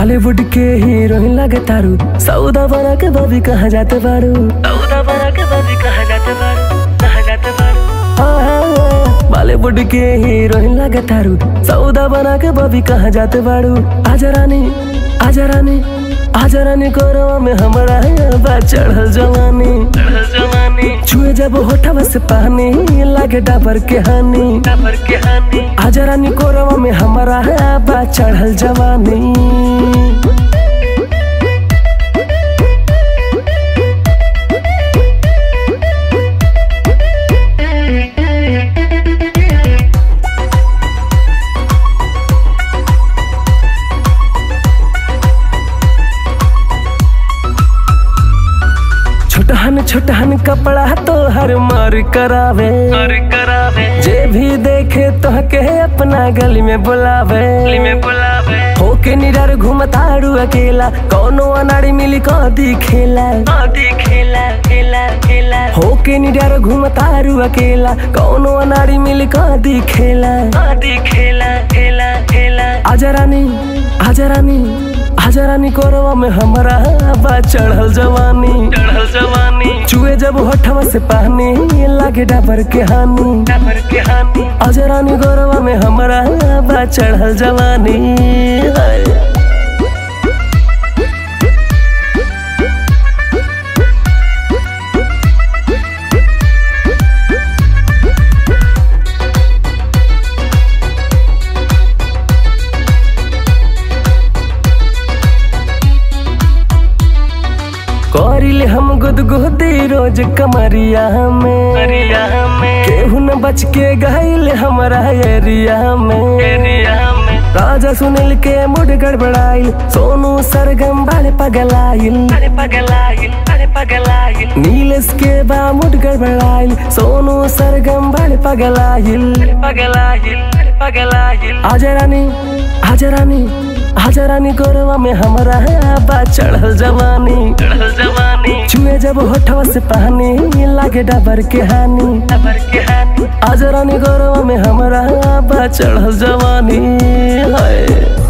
बॉलीवुड के हीरोइन लगे तारू सौदा बना के बबी कहाँ जाते बारू सौदा बना के बबी कहाँ जाते बारू कहाँ जाते बारू बॉलीवुड के हीरोइन लगे तारू सौदा बना के बबी कहाँ जाते बारू आजा रानी आजा रानी आजा रानी कोरवा में हमारा बा चढ़ल जवानी चढ़ल जवानी छुए जब होठवा से पानी लागे डाबर के हानी डाबर के हानी आजा रानी कोरवा में हमारा बा चढ़ल जवानी छोटहन छोटहन कपड़ा तो हर मार करावे मार करावे जे भी देखे तो के अपना गली में बुलावे गली में बुलावे होके निडर घूमतारू अकेला कौनो अनाड़ी मिली कदी खेला कदी खेला खेला खेला होके निडर घूमतारू अकेला कौनो अनाड़ी मिली कदी खेला कदी खेला खेला खेला आजा रानी आजा रानी आजा रानी कोरवा में हमारा बा चढ़ल जवानी चढ़ल जवानी चुए जब होठवा से पानी लागे डाबर के हानी डाबर के हानी आजा रानी कोरवा में हमारा बा चढ़ल जवानी हाय। करिले हम गुदगुदी रोज कमरिया में में केहू न बच के गईल हमारा एरिया में एरिया में राजा सुनील के मुड गड़बड़ाइल सोनू सरगम बाले पगलाइल अरे पगलाइल अरे पगलाइल नीलेश के बा मुड गड़बड़ाइल सोनू सरगम बाले पगलाइल अरे पगलाइल अरे पगलाइल आजा रानी आजा रानी आजा रानी गोरवा में हमारा बा चढ़ल जवानी चढ़ल जवानी छुए जब होठवा से पानी लागे डबर के हानी डबर के हानी आजा रानी गोरवा में हमारा बा चढ़ल जवानी हाय